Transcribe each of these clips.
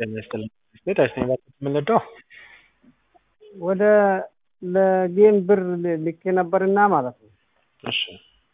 ጤና ይስጥልኝ ቤት አይስነኝ የምንወደው ወደ ለጌም ብር ልኬ ነበርና ማለት ነው። እሺ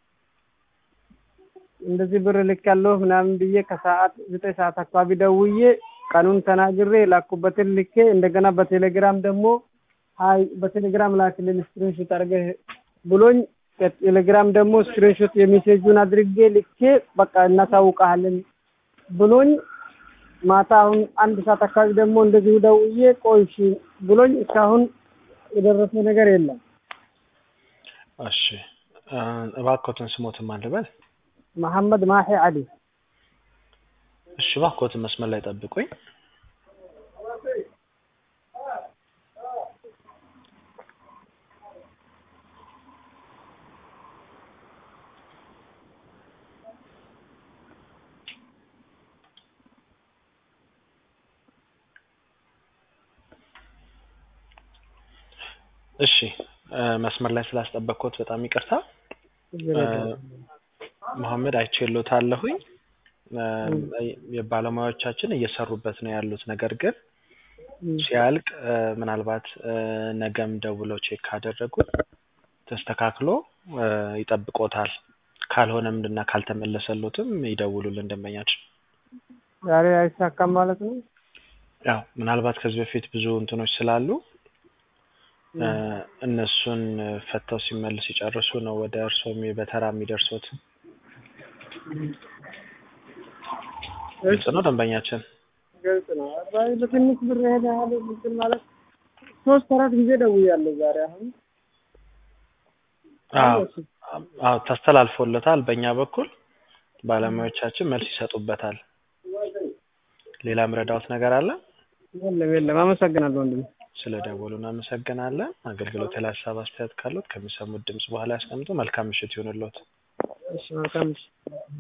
እንደዚህ ብር ልክ ያለሁ ምናምን ብዬ ከሰዓት ዘጠኝ ሰዓት አካባቢ ደውዬ ቀኑን ተናግሬ የላኩበትን ልኬ እንደገና በቴሌግራም ደግሞ ሀይ በቴሌግራም ላክልን ስክሪንሾት አድርገህ ብሎኝ ቴሌግራም ደግሞ ስክሪንሾት የሜሴጁን አድርጌ ልኬ በቃ እናሳውቀሃለን ብሎኝ ማታ አሁን አንድ ሰዓት አካባቢ ደግሞ እንደዚሁ ደውዬ ቆይ እሺ ብሎኝ እስካሁን የደረሰ ነገር የለም። እሺ እባክዎትን ስሞትን ማን ልበል? መሐመድ ማሂ አሊ እሺ እባክዎትን መስመር ላይ ጠብቁኝ። እሺ መስመር ላይ ስላስጠበቅኩት በጣም ይቅርታ። መሐመድ አይቼሎታለሁኝ። የባለሙያዎቻችን እየሰሩበት ነው ያሉት። ነገር ግን ሲያልቅ ምናልባት ነገም ደውለው ቼክ ካደረጉት ተስተካክሎ ይጠብቆታል። ካልሆነም እና ካልተመለሰሎትም ይደውሉልን ደንበኛችን። ዛሬ አይሳካም ማለት ነው። ያው ምናልባት ከዚህ በፊት ብዙ እንትኖች ስላሉ እነሱን ፈተው ሲመልስ ሲጨርሱ ነው ወደ እርስዎ በተራ የሚደርሱት። ግልጽ ነው ደንበኛችን። ግልጽ ነው። አባይ በትንሽ ብር ሄደ ያለ እንትን ማለት ሶስት አራት ጊዜ ደውያለሁ ዛሬ አሁን አዎ ተስተላልፎለታል። በእኛ በኩል ባለሙያዎቻችን መልስ ይሰጡበታል። ሌላ ምረዳዎት ነገር አለ? የለም የለም። አመሰግናለሁ ወንድሜ። ስለ ደወሉ እናመሰግናለን። አገልግሎት ላይ ሀሳብ አስተያየት ካሉት ከሚሰሙት ድምጽ በኋላ ያስቀምጡ። መልካም ምሽት ይሁንልዎት። እሺ መልካም ምሽት።